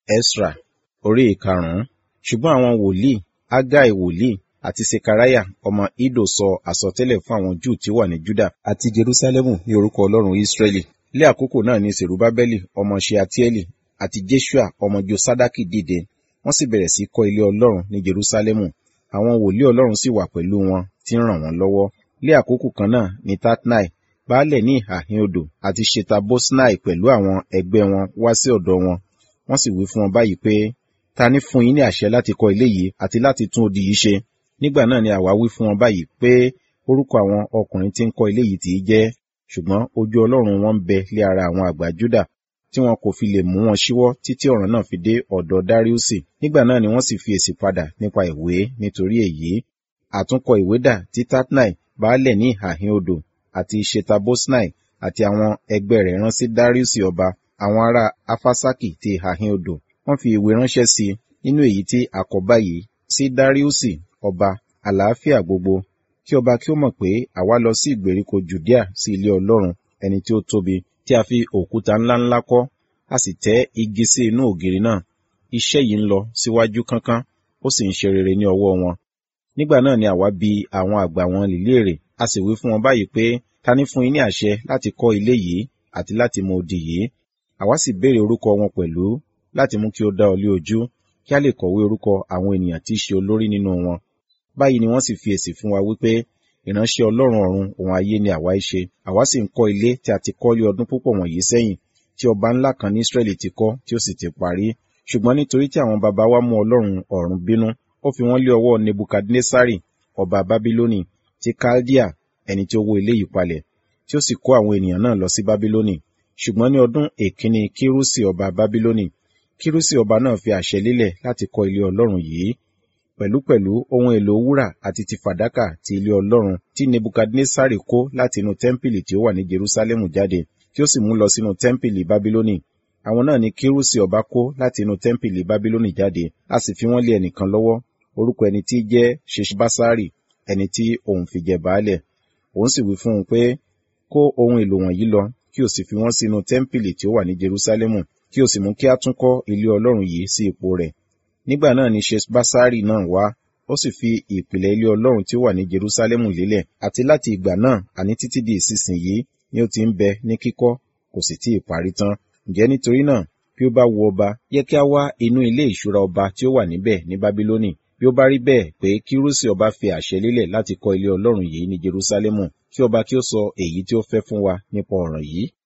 Esra orí ìkarùn-ún. Ṣùgbọ́n àwọn wòlíì, Ágáì wòlíì àti Sekariah ọmọ Iddo sọ àsọtẹ́lẹ̀ fún àwọn Júù tí ó wà ní Júdà àti Jerúsálẹ́mù ní orúkọ Ọlọ́run Ísírẹ́lì. Lé àkókò náà ni Sèrúbábẹ́lì ọmọ Ṣealtieli àti Jeṣua ọmọ Josadaki dìde, wọ́n sì bẹ̀rẹ̀ sí kọ́ ilé Ọlọ́run ní Jerúsálẹ́mù. Àwọn wòlíì Ọlọ́run sì wà pẹ̀lú wọn tí ń ràn wọ́n lọ́wọ́. Lé àkókò kan náà ni Tatnai, baálẹ̀ ní ìhà ìhín odò àti Ṣetabosnai pẹ̀lú àwọn ẹgbẹ́ wọn wá sí ọ̀dọ̀ wọn. Wọ́n sì wí fún wọn báyìí pé, ta ní fún yín ní àṣẹ láti kọ́ ilé yìí àti láti tún odi yìí ṣe? Nígbà náà ni àwa wí fún wọn báyìí pé orúkọ àwọn ọkùnrin tí ń kọ́ ilé yìí tì í jẹ́, ṣùgbọ́n ojú Ọlọ́run wọn ń bẹ lé ara àwọn àgbà Júdà tí wọn kò fi lè mú wọn ṣíwọ́ títí ọ̀ràn náà fi dé ọ̀dọ̀ Dáríùsì. Nígbà náà ni wọ́n sì fi èsì padà nípa ìwé nítorí èyí. Àtúnkọ ìwé dà tí Tatnai, baálẹ̀ ní ìhà ìhín odò àti Ṣetabosnai àti àwọn ẹgbẹ́ rẹ̀ rán sí Dáríùsì ọba, àwọn ará Afasaki ti ìhà ìhín odò. Wọ́n fi ìwé ránṣẹ́ sí i nínú èyí tí a kọ báyìí sí Dáríùsì ọba, àlàáfíà gbogbo. Kí ọba kí ó mọ̀ pé àwa lọ sí ìgbèríko Jùdíà sí ilé Ọlọ́run, ẹni tí ó tóbi, tí a fi òkúta ńláńlá kọ́, a sì tẹ́ igi sí inú ògiri náà. Iṣẹ́ yìí ń lọ síwájú kánkán, ó sì ń ṣe rere ní ọwọ́ wọn. Nígbà náà ni àwa bi àwọn àgbà wọn léèrè, a sì wí fún wọn báyìí pé, ta ní fún yín ní àṣẹ láti kọ́ ilé yìí àti láti mọ odi yìí? Àwa sì béèrè orúkọ wọn pẹ̀lú láti mú kí ó dá ọ lé ojú, kí a lè kọ̀wé orúkọ àwọn ènìyàn tí í ṣe olórí nínú wọn. Báyìí ni wọ́n sì fi èsì fún wa wípé, ìránṣẹ́ Ọlọ́run ọ̀run òun ayé ni àwa í ṣe. Àwa sì ń kọ́ ilé tí a ti kọ́ lé ọdún púpọ̀ wọ̀nyí sẹ́yìn, tí ọba ńlá kan ní Ísírẹ́lì ti kọ́ tí ó sì ti parí. Ṣùgbọ́n nítorí tí àwọn baba wa mú Ọlọ́run ọ̀run bínú, ó fi wọ́n lé ọwọ́ Nebukadnesari ọba Bábílónì ti Kaldea ẹni tí ó wó ilé yìí palẹ̀, tí ó sì kó àwọn ènìyàn náà lọ sí Bábílónì. Ṣùgbọ́n ní ọdún èkíní Kírúsì ọba Bábílónì, Kírúsì ọba náà fi àṣẹ lélẹ̀ láti kọ́ ilé Ọlọ́run yìí pẹ̀lúpẹ̀lú ohun èlò wúrà àti ti fàdákà ti ilé Ọlọ́run tí Nebukadnesari kó láti inú tẹ́ḿpìlì tí ó wà ní Jerúsálẹ́mù jáde, tí ó sì mú lọ sínú tẹ́ḿpìlì Bábílónì. Àwọn náà ni Kírúsì ọba kó láti inú tẹ́ḿpìlì Bábílónì jáde, a sì fi wọ́n lé ẹnìkan lọ́wọ́, orúkọ ẹni tí jẹ́ Ṣeṣbásárì, ẹni tí òun fi jẹ baálẹ̀. Òun sì wí fún un pé, kó ohun èlò wọ̀nyí lọ, kí o sì fi wọ́n sínú tẹ́ḿpìlì tí ó wà ní Jerúsálẹ́mù, kí o sì mú kí a tún kọ́ ilé Ọlọ́run yìí sí ipò rẹ̀. Nígbà náà ni Ṣeṣbásárì náà wá, ó sì fi ìpìlẹ̀ ilé Ọlọ́run tí ó wà ní Jerúsálẹ́mù lélẹ̀, àti láti ìgbà náà àní títí di ìsinsìnyí ni ó ti ń bẹ ní kíkọ́, kò sì tí ì parí tán. Ǹjẹ́ nítorí náà, bí ó bá wu ọba, yẹ kí a wá inú ilé ìṣúra ọba tí ó wà níbẹ̀ ní Bábílónì. Bí ó bá rí bẹ́ẹ̀ pé Kírúsì ọba fi àṣẹ lélẹ̀ láti kọ́ ilé Ọlọ́run yìí ní Jerúsálẹ́mù, kí ọba kí ó sọ èyí tí ó fẹ́ fún wa nípa ọ̀ràn yìí.